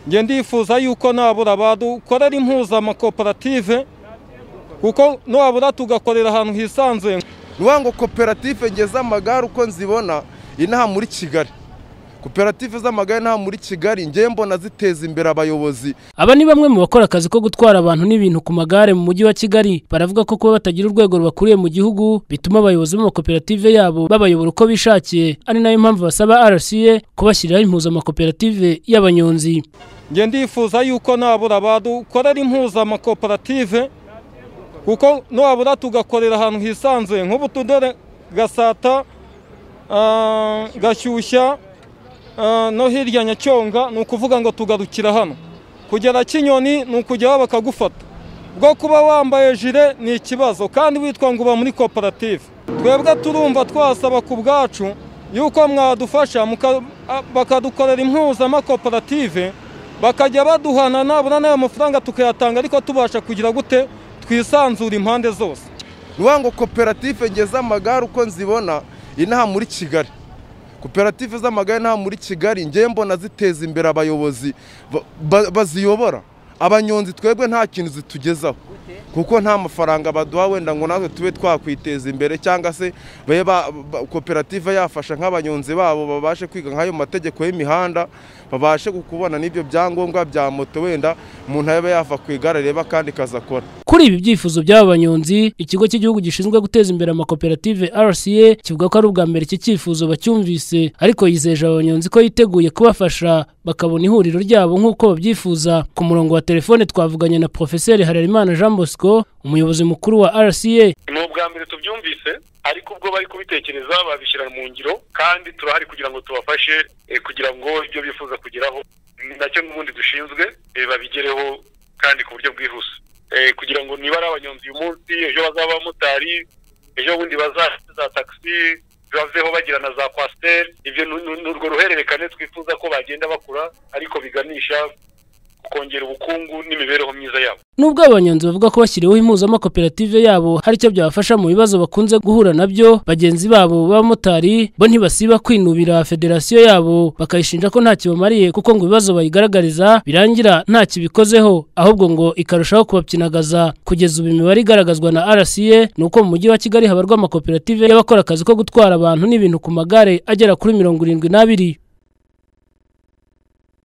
njye ndifuza yuko nabura badukorera impuzamakoperative kuko nabura tugakorera ahantu hisanzuye nuvuga ngo koperative nge z'amagare uko nzibona inaha muri kigali koperative z'amagare inaha muri kigali ngewe mbona ziteza imbere abayobozi Aba ni bamwe mu bakora akazi ko gutwara abantu n'ibintu ku magare mu mujyi wa Kigali baravuga ko kuba batagira urwego rubakuriye mu gihugu bituma abayobozi b'amakoperative yabo babayobora uko bishakiye ari nayo mpamvu basaba RCA kubashyiriraho impuzamakoperative y'abanyonzi njye ndifuza yuko nabura badukorera impuzamakoperative kuko nabura tugakorera ahantu hisanzuye nk'ubu tudere gasata ah, gashyushya ah, no hirya nyacyonga ni ukuvuga ngo tugarukira hano kugera kinyoni ni ukujyaho bakagufata bwo kuba wambaye jire ni ikibazo kandi witwa ngo uba muri koperative twebwe turumva twasaba ku bwacu yuko mwadufasha muka- a- bakadukorera impuzamakoperative bakajya baduhana nabura n'ayo mafaranga tukayatanga ariko tubasha kugira gute twisanzura impande zose nuvuga ngo koperative nge z'amagare uko nzibona inaha muri kigali koperative z'amagare inaha muri kigali ngewe mbona ziteza imbere abayobozi ba- ba- baziyobora abanyonzi twebwe nta kintu zitugezaho kuko nta mafaranga baduha wenda ngo natwe tube twakwiteza imbere cyangwa se babe ba- ba- koperative yafasha nk'abanyonzi babo babashe kwiga nk'ayo mategeko y'imihanda babashe kubona n'ibyo byangombwa bya moto wenda umuntu yaba yava ku igare areba kandi akazakora Kuri ibi byifuzo by'aba banyonzi, ikigo cy'igihugu gishinzwe guteza imbere amakoperative RCA kivuga ko ari ubwa mbere iki cyifuzo bacyumvise ariko yizeje aba banyonzi ko yiteguye kubafasha bakabona ihuriro ryabo nk'uko babyifuza. Ku murongo wa telefone twavuganye na Profeseri Harerimana Jean Bosco, umuyobozi mukuru wa RCA ni ubwa mbere tubyumvise ariko ubwo bari kubitekereza babishyira mu ngiro kandi turahari kugira ngo tubafashe eh, kugira ngo ibyo bifuza kugeraho ni nacyo n'ubundi dushinzwe eh, babigereho kandi ku buryo bwihuse Eh, kugira ngo niba ari abanyonzi uyu munsi ejo bazaba abamotari ejo bundi bazaba za taxi baveho bagira na za kwasiteri ibyo ni- ni ni urwo ruhererekane twifuza ko bagenda bakura ariko biganisha ku kongera ubukungu n'imibereho myiza yabo Nubwo abanyonzi bavuga ko bashyiriweho impuzamakoperative yabo hari icyo byabafasha mu bibazo bakunze guhura nabyo bagenzi babo b'abamotari bo ntibasiba kwinubira federasiyo yabo bakayishinja ko ntacyo bamariye kuko ngo ibibazo bayigaragariza birangira ntacyo ibikozeho ahubwo ngo ikarushaho kubapyinagaza kugeza ubu imibare igaragazwa na RCA ni uko mu mujyi wa Kigali habarwa amakoperative y'abakora akazi ko gutwara abantu n'ibintu ku magare agera kuri mirongo irindwi n'abiri